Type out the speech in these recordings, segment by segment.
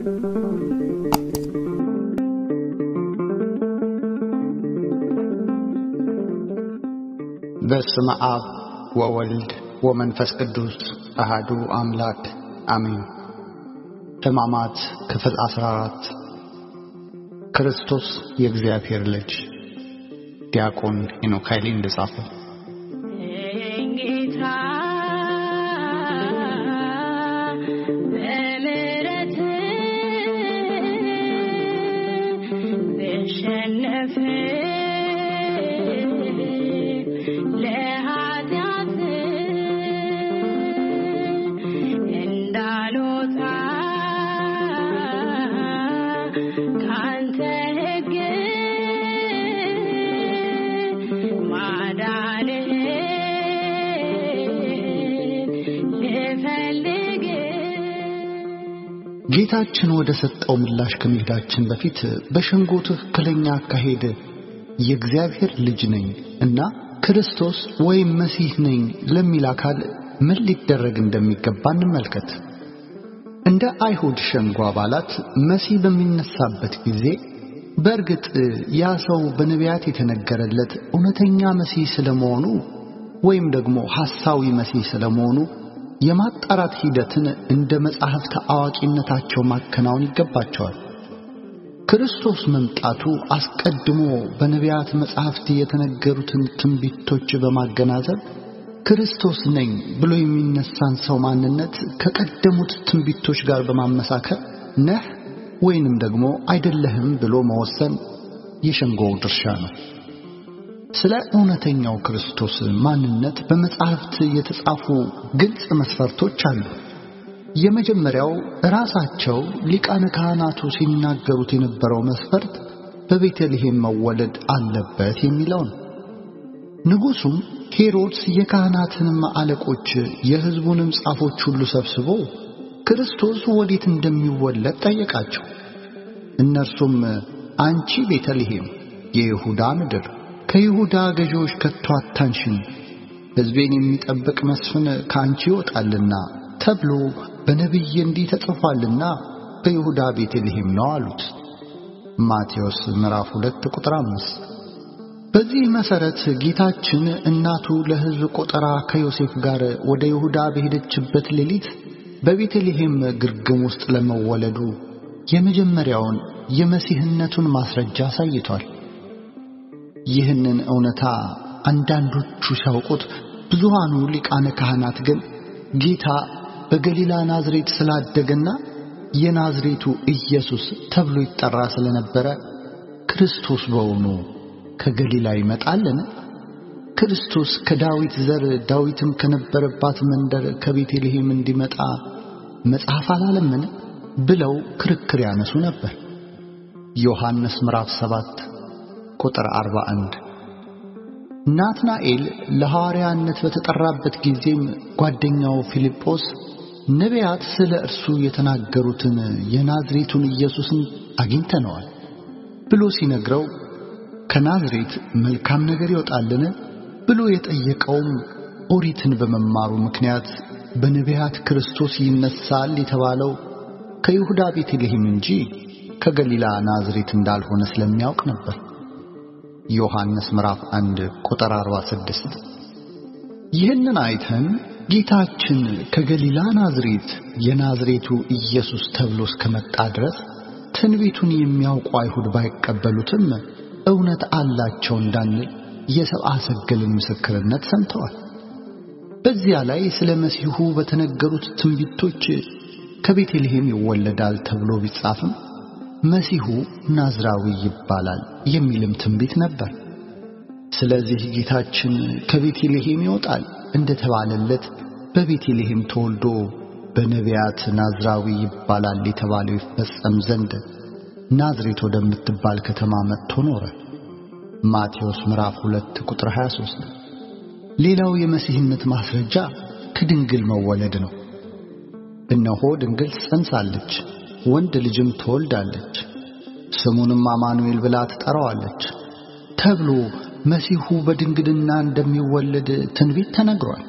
በስመ አብ ወወልድ ወመንፈስ ቅዱስ አሃዱ አምላክ አሜን። ሕማማት ክፍል 14 ክርስቶስ የእግዚአብሔር ልጅ ዲያቆን ሄኖክ ኃይሌ እንደጻፈው ጌታ በምሕረት ብሸነፍ ለኃጢአት እንዳልወጣ ካንተ ሕግ ማዳንህን ልፈልግ ጌታችን ወደ ሰጠው ምላሽ ከመሄዳችን በፊት በሸንጎ ትክክለኛ አካሄድ የእግዚአብሔር ልጅ ነኝ እና ክርስቶስ ወይም መሲህ ነኝ ለሚል አካል ምን ሊደረግ እንደሚገባ እንመልከት። እንደ አይሁድ ሸንጎ አባላት መሲህ በሚነሳበት ጊዜ በእርግጥ ያ ሰው በነቢያት የተነገረለት እውነተኛ መሲህ ስለመሆኑ ወይም ደግሞ ሐሳዊ መሲህ ስለመሆኑ የማጣራት ሂደትን እንደ መጻሕፍት አዋቂነታቸው ማከናወን ይገባቸዋል። ክርስቶስ መምጣቱ አስቀድሞ በነቢያት መጻሕፍት የተነገሩትን ትንቢቶች በማገናዘብ ክርስቶስ ነኝ ብሎ የሚነሳን ሰው ማንነት ከቀደሙት ትንቢቶች ጋር በማመሳከር ነህ ወይንም ደግሞ አይደለህም ብሎ መወሰን የሸንጎው ድርሻ ነው። ስለ እውነተኛው ክርስቶስ ማንነት በመጻሕፍት የተጻፉ ግልጽ መስፈርቶች አሉ። የመጀመሪያው ራሳቸው ሊቃነ ካህናቱ ሲናገሩት የነበረው መስፈርት በቤተልሔም መወለድ አለበት የሚለው ነው። ንጉሡም ሄሮድስ የካህናትንም አለቆች የሕዝቡንም ጻፎች ሁሉ ሰብስቦ ክርስቶስ ወዴት እንደሚወለድ ጠየቃቸው። እነርሱም አንቺ ቤተልሔም የይሁዳ ምድር ከይሁዳ ገዢዎች ከቶ አታንሽም፣ ሕዝቤን የሚጠብቅ መስፍን ከአንቺ ይወጣልና ተብሎ በነቢይ እንዲህ ተጽፏልና በይሁዳ ቤተልሔም ነው አሉት። ማቴዎስ ምዕራፍ 2 ቁጥር 5። በዚህ መሠረት ጌታችን እናቱ ለሕዝብ ቆጠራ ከዮሴፍ ጋር ወደ ይሁዳ በሄደችበት ሌሊት በቤተልሔም ግርግም ውስጥ ለመወለዱ የመጀመሪያውን የመሲህነቱን ማስረጃ አሳይቷል። ይህንን እውነታ አንዳንዶቹ ሲያውቁት፣ ብዙሃኑ ሊቃነ ካህናት ግን ጌታ በገሊላ ናዝሬት ስላደገና የናዝሬቱ ኢየሱስ ተብሎ ይጠራ ስለነበረ ክርስቶስ በውኑ ከገሊላ ይመጣልን? ክርስቶስ ከዳዊት ዘር ዳዊትም ከነበረባት መንደር ከቤተልሔም እንዲመጣ መጽሐፍ አላለምን? ብለው ክርክር ያነሱ ነበር። ዮሐንስ ምዕራፍ 7 ቁጥር 41 ናትናኤል ለሐዋርያነት በተጠራበት ጊዜም ጓደኛው ፊልጶስ ነቢያት ስለ እርሱ የተናገሩትን የናዝሬቱን ኢየሱስን አግኝተነዋል ብሎ ሲነግረው ከናዝሬት መልካም ነገር ይወጣልን ብሎ የጠየቀውም ኦሪትን በመማሩ ምክንያት በነቢያት ክርስቶስ ይነሳል የተባለው ከይሁዳ ቤተልሔም እንጂ ከገሊላ ናዝሬት እንዳልሆነ ስለሚያውቅ ነበር። ዮሐንስ ምዕራፍ 1 ቁጥር 46። ይህንን አይተን ጌታችን ከገሊላ ናዝሬት የናዝሬቱ ኢየሱስ ተብሎ እስከመጣ ድረስ ትንቢቱን የሚያውቁ አይሁድ ባይቀበሉትም እውነት አላቸው እንዳንል የሰብአ ሰገልን ምስክርነት ሰምተዋል። በዚያ ላይ ስለ መሲሁ በተነገሩት ትንቢቶች ከቤተልሔም ይወለዳል ተብሎ ቢጻፍም መሲሁ ናዝራዊ ይባላል የሚልም ትንቢት ነበር። ስለዚህ ጌታችን ከቤተልሔም ይወጣል እንደተባለለት በቤተልሔም ተወልዶ በነቢያት ናዝራዊ ይባላል የተባለው ይፈጸም ዘንድ ናዝሬት ወደምትባል ከተማ መጥቶ ኖረ። ማቴዎስ ምዕራፍ 2 ቁጥር 23። ሌላው የመሲህነት ማስረጃ ከድንግል መወለድ ነው። እነሆ ድንግል ጸንሳለች፣ ወንድ ልጅም ትወልዳለች፣ ስሙንም አማኑኤል ብላ ትጠራዋለች ተብሎ መሲሁ በድንግልና እንደሚወለድ ትንቢት ተነግሯል።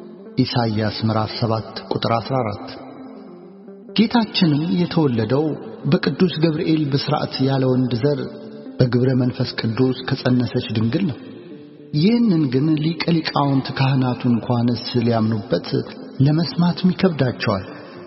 ኢሳይያስ ምዕራፍ 7 ቁጥር 14። ጌታችንም የተወለደው በቅዱስ ገብርኤል ብስራት ያለ ወንድ ዘር በግብረ መንፈስ ቅዱስ ከጸነሰች ድንግል ነው። ይህንን ግን ሊቀ ሊቃውንት ካህናቱ እንኳንስ ሊያምኑበት ለመስማትም ይከብዳቸዋል።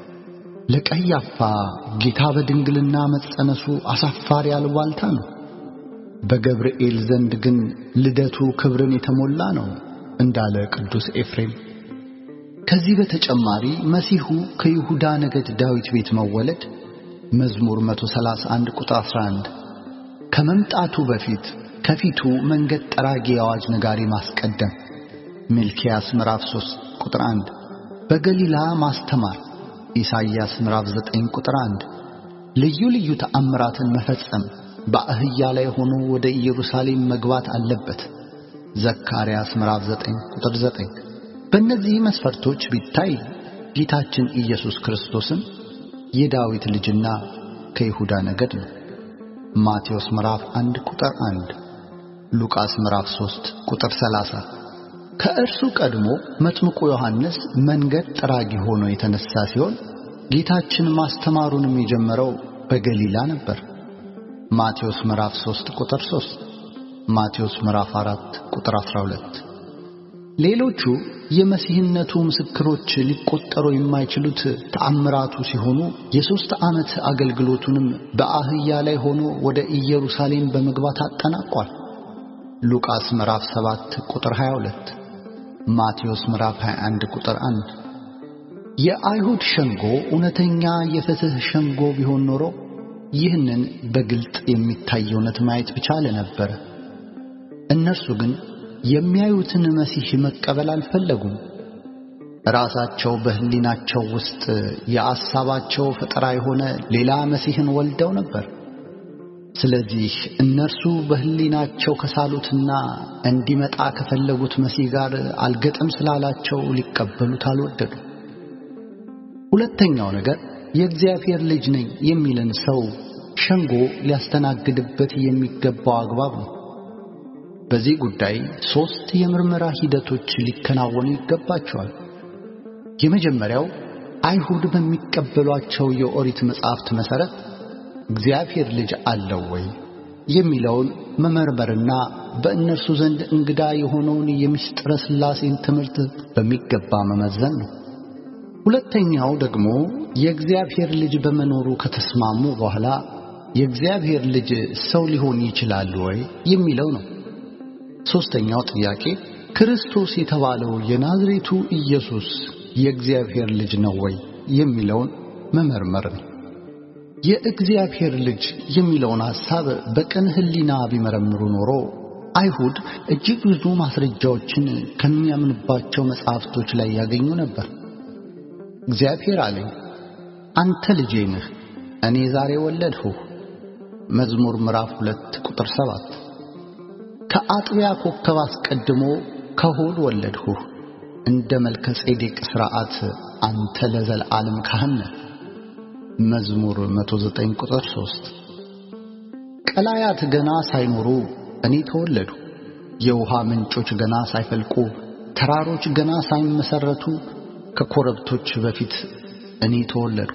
ለቀያፋ ጌታ በድንግልና መጸነሱ አሳፋሪ አልባልታ ነው። በገብርኤል ዘንድ ግን ልደቱ ክብርን የተሞላ ነው እንዳለ ቅዱስ ኤፍሬም። ከዚህ በተጨማሪ መሲሁ ከይሁዳ ነገድ ዳዊት ቤት መወለድ መዝሙር 131 ቁጥር 11 ከመምጣቱ በፊት ከፊቱ መንገድ ጠራጊ አዋጅ ነጋሪ ማስቀደም ሚልኪያስ ምዕራፍ 3 ቁጥር 1 በገሊላ ማስተማር ኢሳይያስ ምዕራፍ 9 ቁጥር 1 ልዩ ልዩ ተአምራትን መፈጸም በአህያ ላይ ሆኖ ወደ ኢየሩሳሌም መግባት አለበት ዘካርያስ ምዕራፍ 9 ቁጥር 9 በእነዚህ መስፈርቶች ቢታይ ጌታችን ኢየሱስ ክርስቶስን የዳዊት ልጅና ከይሁዳ ነገድ ነው። ማቴዎስ ምዕራፍ 1 ቁጥር 1፣ ሉቃስ ምዕራፍ 3 ቁጥር 30። ከእርሱ ቀድሞ መጥምቁ ዮሐንስ መንገድ ጠራጊ ሆኖ የተነሳ ሲሆን ጌታችን ማስተማሩንም የጀመረው በገሊላ ነበር። ማቴዎስ ምዕራፍ 3 ቁጥር 3፣ ማቴዎስ ምዕራፍ 4 ቁጥር 12። ሌሎቹ የመሲህነቱ ምስክሮች ሊቆጠሩ የማይችሉት ተአምራቱ ሲሆኑ የሦስት ዓመት አገልግሎቱንም በአህያ ላይ ሆኖ ወደ ኢየሩሳሌም በመግባት አጠናቋል። ሉቃስ ምዕራፍ 7 ቁጥር 22፣ ማቴዎስ ምዕራፍ 21 ቁጥር 1። የአይሁድ ሸንጎ እውነተኛ የፍትሕ ሸንጎ ቢሆን ኖሮ ይህንን በግልጥ የሚታይ እውነት ማየት ብቻለ ነበረ። እነርሱ ግን የሚያዩትን መሲህ መቀበል አልፈለጉም። ራሳቸው በሕሊናቸው ውስጥ የአሳባቸው ፈጠራ የሆነ ሌላ መሲህን ወልደው ነበር። ስለዚህ እነርሱ በሕሊናቸው ከሳሉትና እንዲመጣ ከፈለጉት መሲህ ጋር አልገጥም ስላላቸው ሊቀበሉት አልወደዱ። ሁለተኛው ነገር የእግዚአብሔር ልጅ ነኝ የሚልን ሰው ሸንጎ ሊያስተናግድበት የሚገባው አግባብ ነው። በዚህ ጉዳይ ሦስት የምርመራ ሂደቶች ሊከናወኑ ይገባቸዋል። የመጀመሪያው አይሁድ በሚቀበሏቸው የኦሪት መጻሕፍት መሠረት እግዚአብሔር ልጅ አለው ወይ የሚለውን መመርመርና በእነርሱ ዘንድ እንግዳ የሆነውን የምስጢረ ሥላሴን ትምህርት በሚገባ መመዘን ነው። ሁለተኛው ደግሞ የእግዚአብሔር ልጅ በመኖሩ ከተስማሙ በኋላ የእግዚአብሔር ልጅ ሰው ሊሆን ይችላል ወይ የሚለው ነው። ሦስተኛው ጥያቄ ክርስቶስ የተባለው የናዝሬቱ ኢየሱስ የእግዚአብሔር ልጅ ነው ወይ የሚለውን መመርመር ነው። የእግዚአብሔር ልጅ የሚለውን ሐሳብ በቅን ሕሊና ቢመረምሩ ኖሮ አይሁድ እጅግ ብዙ ማስረጃዎችን ከሚያምንባቸው መጻሕፍቶች ላይ ያገኙ ነበር። እግዚአብሔር አለኝ፣ አንተ ልጄ ነህ፣ እኔ ዛሬ ወለድሁህ። መዝሙር ምዕራፍ ሁለት ቁጥር ሰባት ከአጥቢያ ኮከብ አስቀድሞ ከሆድ ወለድሁህ፣ እንደ መልከ ጼዴቅ ሥርዓት አንተ ለዘለዓለም ካህን ነህ። መዝሙር 109 ቁጥር 3 ቀላያት ገና ሳይኖሩ እኔ ተወለዱ፣ የውሃ ምንጮች ገና ሳይፈልቁ፣ ተራሮች ገና ሳይመሰረቱ ከኮረብቶች በፊት እኔ ተወለድኩ።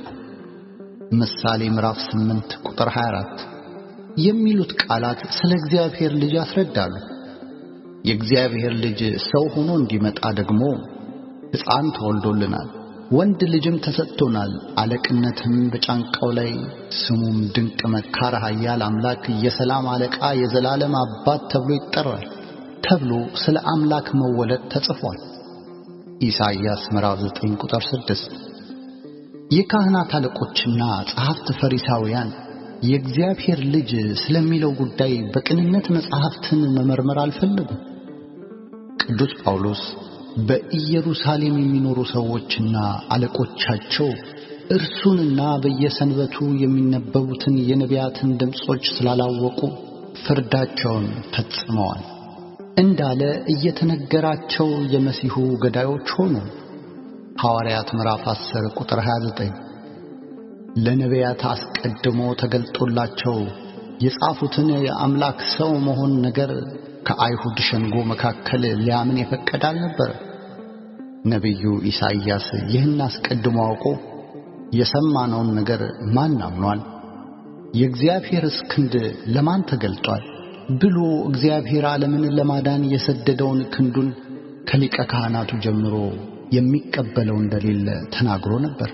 ምሳሌ ምዕራፍ 8 ቁጥር 24 የሚሉት ቃላት ስለ እግዚአብሔር ልጅ ያስረዳሉ። የእግዚአብሔር ልጅ ሰው ሆኖ እንዲመጣ ደግሞ ሕፃን ተወልዶልናል፣ ወንድ ልጅም ተሰጥቶናል፣ አለቅነትም በጫንቃው ላይ፣ ስሙም ድንቅ መካር፣ ኃያል አምላክ፣ የሰላም አለቃ፣ የዘላለም አባት ተብሎ ይጠራል ተብሎ ስለ አምላክ መወለድ ተጽፏል። ኢሳይያስ ምዕራፍ 9 ቁጥር 6 የካህናት አለቆችና ጸሐፍት ፈሪሳውያን የእግዚአብሔር ልጅ ስለሚለው ጉዳይ በቅንነት መጻሕፍትን መመርመር አልፈለጉም። ቅዱስ ጳውሎስ በኢየሩሳሌም የሚኖሩ ሰዎችና አለቆቻቸው እርሱንና በየሰንበቱ የሚነበቡትን የነቢያትን ድምፆች ስላላወቁ ፍርዳቸውን ፈጽመዋል እንዳለ እየተነገራቸው የመሲሁ ገዳዮች ሆኑ። ሐዋርያት ምዕራፍ 10 ቁጥር 29 ለነቢያት አስቀድሞ ተገልጦላቸው የጻፉትን የአምላክ ሰው መሆን ነገር ከአይሁድ ሸንጎ መካከል ሊያምን የፈቀደ አልነበረ። ነቢዩ ኢሳይያስ ይህን አስቀድሞ አውቆ የሰማነውን ነገር ማን አምኗል? የእግዚአብሔርስ ክንድ ለማን ተገልጧል ብሎ እግዚአብሔር ዓለምን ለማዳን የሰደደውን ክንዱን ከሊቀ ካህናቱ ጀምሮ የሚቀበለው እንደሌለ ተናግሮ ነበር።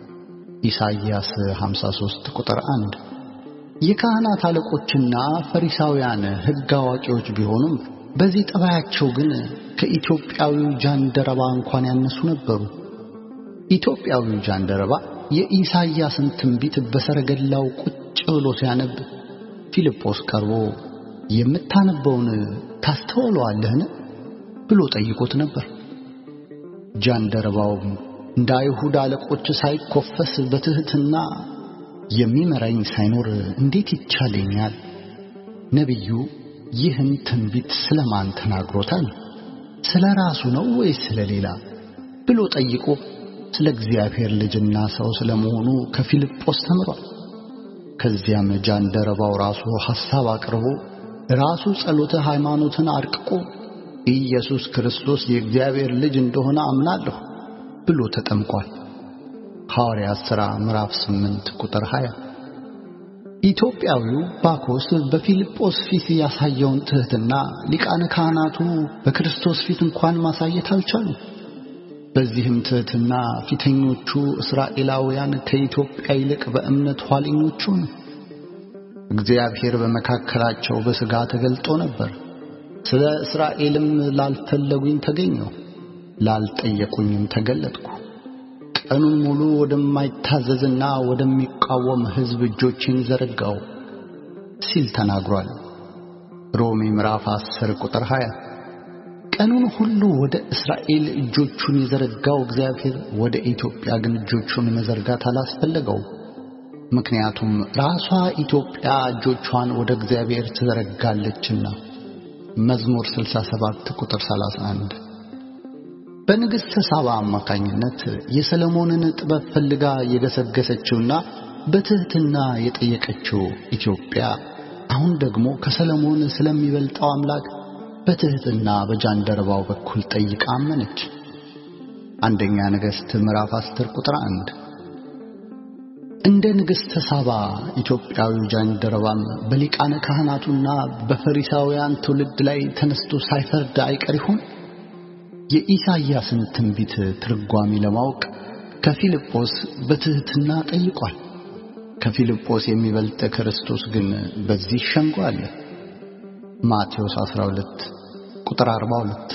ኢሳይያስ 53 ቁጥር 1። የካህናት አለቆችና ፈሪሳውያን ሕግ አዋቂዎች ቢሆኑም በዚህ ጠባያቸው ግን ከኢትዮጵያዊው ጃንደረባ እንኳን ያነሱ ነበሩ። ኢትዮጵያዊው ጃንደረባ የኢሳይያስን ትንቢት በሰረገላው ቁጭ ብሎ ሲያነብ ፊልጶስ ቀርቦ የምታነበውን ታስተውለዋለህን ብሎ ጠይቆት ነበር። ጃንደረባውም እንደ አይሁድ አለቆች ሳይኮፈስ በትሕትና የሚመራኝ ሳይኖር እንዴት ይቻለኛል? ነቢዩ ይህን ትንቢት ስለማን ተናግሮታል? ስለ ራሱ ነው ወይስ ስለ ሌላ ብሎ ጠይቆ ስለ እግዚአብሔር ልጅና ሰው ስለመሆኑ ከፊልጶስ ተምሯል። ከዚያም ጃንደረባው ራሱ ሐሳብ አቅርቦ ራሱ ጸሎተ ሃይማኖትን አርቅቆ ኢየሱስ ክርስቶስ የእግዚአብሔር ልጅ እንደሆነ አምናለሁ ብሎ ተጠምቋል። ሐዋርያት ሥራ ምዕራፍ 8 ቁጥር 20። ኢትዮጵያዊው ባኮስ በፊልጶስ ፊት ያሳየውን ትሕትና ሊቃነ ካህናቱ በክርስቶስ ፊት እንኳን ማሳየት አልቻሉም። በዚህም ትሕትና ፊተኞቹ እስራኤላውያን ከኢትዮጵያ ይልቅ በእምነት ኋለኞቹ ነው። እግዚአብሔር በመካከላቸው በሥጋ ተገልጦ ነበር። ስለ እስራኤልም ላልፈለጉኝ ተገኘሁ፣ ላልጠየቁኝም ተገለጥኩ። ቀኑን ሙሉ ወደማይታዘዝና ወደሚቃወም ሕዝብ እጆቼን ዘረጋው ሲል ተናግሯል። ሮሜ ምዕራፍ 10 ቁጥር 20። ቀኑን ሁሉ ወደ እስራኤል እጆቹን የዘረጋው እግዚአብሔር ወደ ኢትዮጵያ ግን እጆቹን መዘርጋት አላስፈለገው። ምክንያቱም ራሷ ኢትዮጵያ እጆቿን ወደ እግዚአብሔር ትዘረጋለችና። መዝሙር 67 ቁጥር 31። በንግሥተ ሳባ አማካኝነት የሰለሞንን ጥበብ ፈልጋ የገሰገሰችውና በትሕትና የጠየቀችው ኢትዮጵያ አሁን ደግሞ ከሰለሞን ስለሚበልጠው አምላክ በትሕትና በጃንደረባው በኩል ጠይቃ አመነች። አንደኛ ነገሥት ምዕራፍ 10 ቁጥር 1። እንደ ንግሥተ ሳባ ኢትዮጵያዊው ጃንደረባም በሊቃነ ካህናቱና በፈሪሳውያን ትውልድ ላይ ተነስቶ ሳይፈርድ አይቀር ይሆን? የኢሳይያስን ትንቢት ትርጓሜ ለማወቅ ከፊልጶስ በትሕትና ጠይቋል። ከፊልጶስ የሚበልጥ ክርስቶስ ግን በዚህ ሸንጎ አለ። ማቴዎስ 12 ቁጥር 42።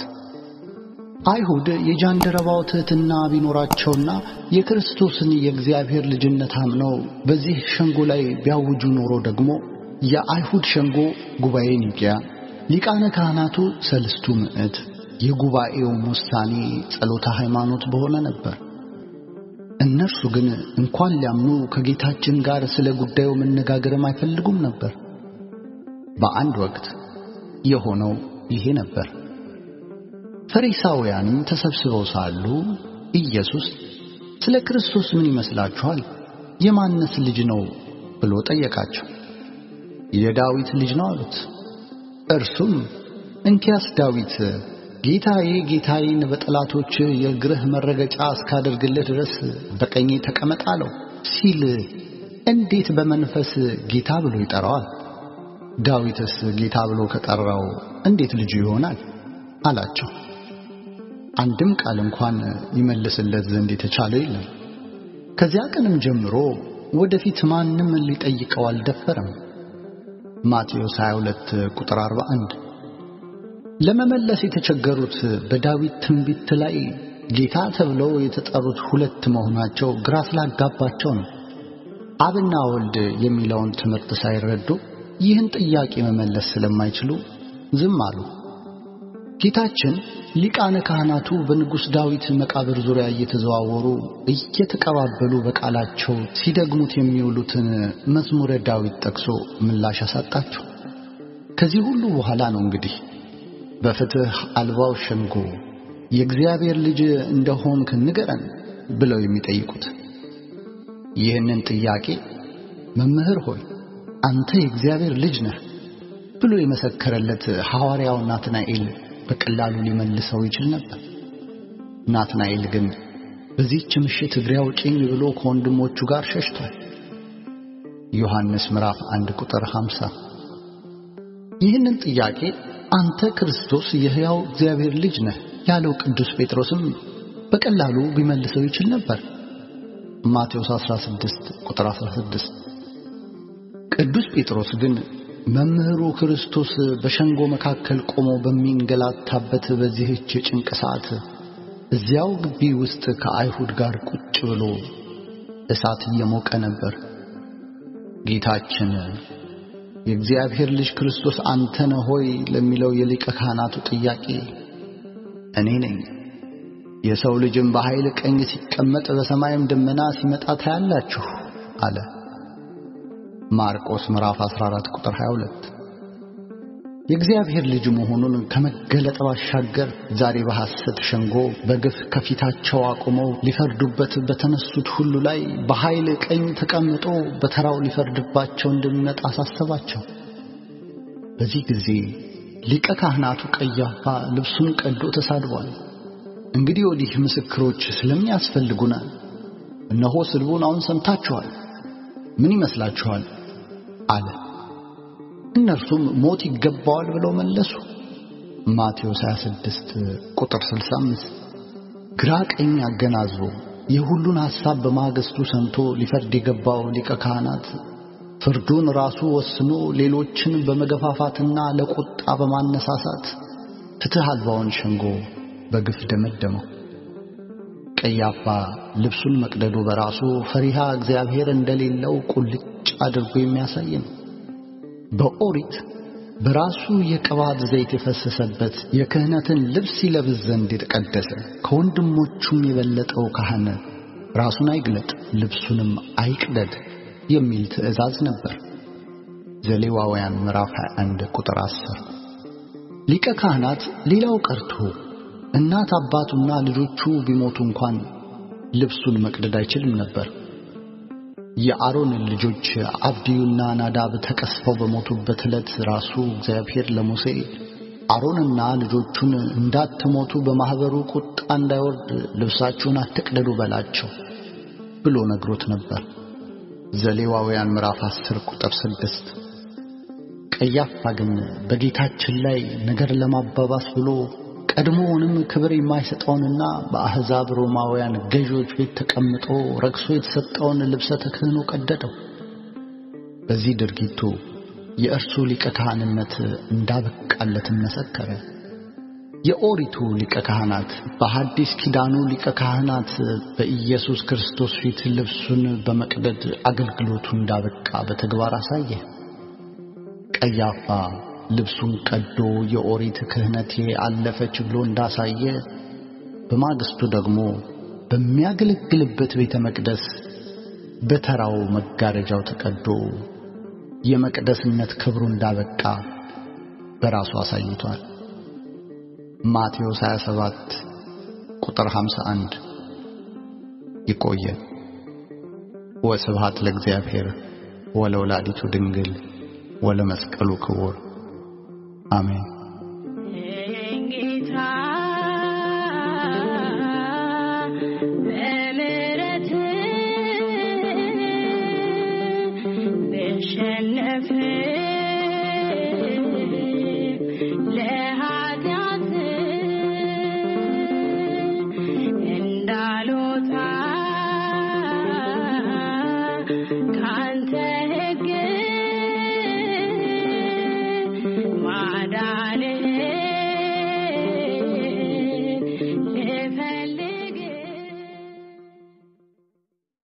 አይሁድ የጃንደረባው ትሕትና ቢኖራቸውና የክርስቶስን የእግዚአብሔር ልጅነት አምነው በዚህ ሸንጎ ላይ ቢያውጁ ኖሮ ደግሞ የአይሁድ ሸንጎ ጉባኤ ኒቅያ፣ ሊቃነ ካህናቱ ሰልስቱ ምዕት፣ የጉባኤውም ውሳኔ ጸሎተ ሃይማኖት በሆነ ነበር። እነርሱ ግን እንኳን ሊያምኑ ከጌታችን ጋር ስለ ጉዳዩ መነጋገርም አይፈልጉም ነበር። በአንድ ወቅት የሆነው ይሄ ነበር። ፈሪሳውያንም ተሰብስበው ሳሉ ኢየሱስ ስለ ክርስቶስ ምን ይመስላችኋል? የማንስ ልጅ ነው ብሎ ጠየቃቸው። የዳዊት ልጅ ነው አሉት። እርሱም እንኪያስ ዳዊት ጌታዬ ጌታዬን በጠላቶች የእግርህ መረገጫ እስካደርግልህ ድረስ በቀኜ ተቀመጥ አለው ሲል እንዴት በመንፈስ ጌታ ብሎ ይጠራዋል? ዳዊትስ ጌታ ብሎ ከጠራው እንዴት ልጁ ይሆናል? አላቸው። አንድም ቃል እንኳን ይመልስለት ዘንድ የተቻለ የለም። ከዚያ ቀንም ጀምሮ ወደፊት ማንም ሊጠይቀው አልደፈረም። ማቴዎስ 22 ቁጥር 41 ለመመለስ የተቸገሩት በዳዊት ትንቢት ላይ ጌታ ተብለው የተጠሩት ሁለት መሆናቸው ግራ ስላጋባቸው ነው። አብና ወልድ የሚለውን ትምህርት ሳይረዱ ይህን ጥያቄ መመለስ ስለማይችሉ ዝም አሉ። ጌታችን ሊቃነ ካህናቱ በንጉሥ ዳዊት መቃብር ዙሪያ እየተዘዋወሩ እየተቀባበሉ በቃላቸው ሲደግሙት የሚውሉትን መዝሙረ ዳዊት ጠቅሶ ምላሽ አሳጣቸው። ከዚህ ሁሉ በኋላ ነው እንግዲህ በፍትሕ አልባው ሸንጎ የእግዚአብሔር ልጅ እንደሆንክ ንገረን ብለው የሚጠይቁት። ይህንን ጥያቄ መምህር ሆይ አንተ የእግዚአብሔር ልጅ ነህ ብሎ የመሰከረለት ሐዋርያው ናትናኤል በቀላሉ ሊመልሰው ይችል ነበር። ናትናኤል ግን በዚህች ምሽት እግሬ አውጪኝ ብሎ ከወንድሞቹ ጋር ሸሽቷል። ዮሐንስ ምዕራፍ 1 ቁጥር 50። ይህንን ጥያቄ አንተ ክርስቶስ የሕያው እግዚአብሔር ልጅ ነህ ያለው ቅዱስ ጴጥሮስም በቀላሉ ቢመልሰው ይችል ነበር። ማቴዎስ 16 ቁጥር 16። ቅዱስ ጴጥሮስ ግን መምህሩ ክርስቶስ በሸንጎ መካከል ቆሞ በሚንገላታበት በዚህች የጭንቅ ሰዓት እዚያው ግቢ ውስጥ ከአይሁድ ጋር ቁጭ ብሎ እሳት እየሞቀ ነበር። ጌታችን የእግዚአብሔር ልጅ ክርስቶስ አንተ ነህ ሆይ ለሚለው የሊቀ ካህናቱ ጥያቄ እኔ ነኝ፣ የሰው ልጅም በኃይል ቀኝ ሲቀመጥ በሰማይም ደመና ሲመጣ ታያላችሁ አለ። ማርቆስ ምዕራፍ 14 ቁጥር 22። የእግዚአብሔር ልጅ መሆኑን ከመገለጥ ባሻገር ዛሬ በሐሰት ሸንጎ በግፍ ከፊታቸው አቁመው ሊፈርዱበት በተነሱት ሁሉ ላይ በኃይል ቀኝ ተቀምጦ በተራው ሊፈርድባቸው እንደሚመጣ አሳሰባቸው። በዚህ ጊዜ ሊቀ ካህናቱ ቀያፋ ልብሱን ቀዶ ተሳድቧል። እንግዲህ ወዲህ ምስክሮች ስለሚያስፈልጉናል። እነሆ ስድቡን አሁን ሰምታችኋል። ምን ይመስላችኋል? አለ። እነርሱም ሞት ይገባዋል ብለው መለሱ። ማቴዎስ 26 ቁጥር 65። ግራ ቀኝ አገናዝቦ የሁሉን ሐሳብ በማግስቱ ሰምቶ ሊፈርድ የገባው ሊቀ ካህናት ፍርዱን ራሱ ወስኖ ሌሎችን በመገፋፋትና ለቁጣ በማነሳሳት ፍትሕ አልባውን ሸንጎ በግፍ ደመደመው። ቀያፋ ልብሱን መቅደዱ በራሱ ፈሪሃ እግዚአብሔር እንደሌለው ቁልጭ አድርጎ የሚያሳይ ነው። በኦሪት በራሱ የቅባት ዘይት የፈሰሰበት የክህነትን ልብስ ይለብስ ዘንድ የተቀደሰ ከወንድሞቹም የበለጠው ካህን ራሱን አይግለጥ ልብሱንም አይቅደድ የሚል ትእዛዝ ነበር። ዘሌዋውያን ምዕራፍ 21 ቁጥር 10። ሊቀ ካህናት ሌላው ቀርቶ እናት አባቱና ልጆቹ ቢሞቱ እንኳን ልብሱን መቅደድ አይችልም ነበር። የአሮን ልጆች አብድዩና ናዳብ ተቀስፈው በሞቱበት ዕለት ራሱ እግዚአብሔር ለሙሴ አሮንና ልጆቹን እንዳትሞቱ በማኅበሩ ቁጣ እንዳይወርድ ልብሳችሁን አትቅደዱ በላቸው ብሎ ነግሮት ነበር። ዘሌዋውያን ምዕራፍ 10 ቁጥር 6። ቀያፋ ግን በጌታችን ላይ ነገር ለማባባስ ብሎ ቀድሞውንም ክብር የማይሰጠውንና በአሕዛብ ሮማውያን ገዢዎች ቤት ተቀምጦ ረክሶ የተሰጠውን ልብሰ ተክህኖ ቀደደው። በዚህ ድርጊቱ የእርሱ ሊቀ ካህንነት እንዳበቃለትን መሰከረ። የኦሪቱ ሊቀ ካህናት በሐዲስ ኪዳኑ ሊቀ ካህናት በኢየሱስ ክርስቶስ ፊት ልብሱን በመቅደድ አገልግሎቱ እንዳበቃ በተግባር አሳየ። ቀያፋ ልብሱን ቀዶ የኦሪት ክህነቴ አለፈች ብሎ እንዳሳየ በማግስቱ ደግሞ በሚያገለግልበት ቤተ መቅደስ በተራው መጋረጃው ተቀዶ የመቅደስነት ክብሩ እንዳበቃ በራሱ አሳይቷል። ማቴዎስ 27 ቁጥር 51። ይቆየን። ወስብሐት ለእግዚአብሔር ወለወላዲቱ ድንግል ወለመስቀሉ ክቡር አሜን።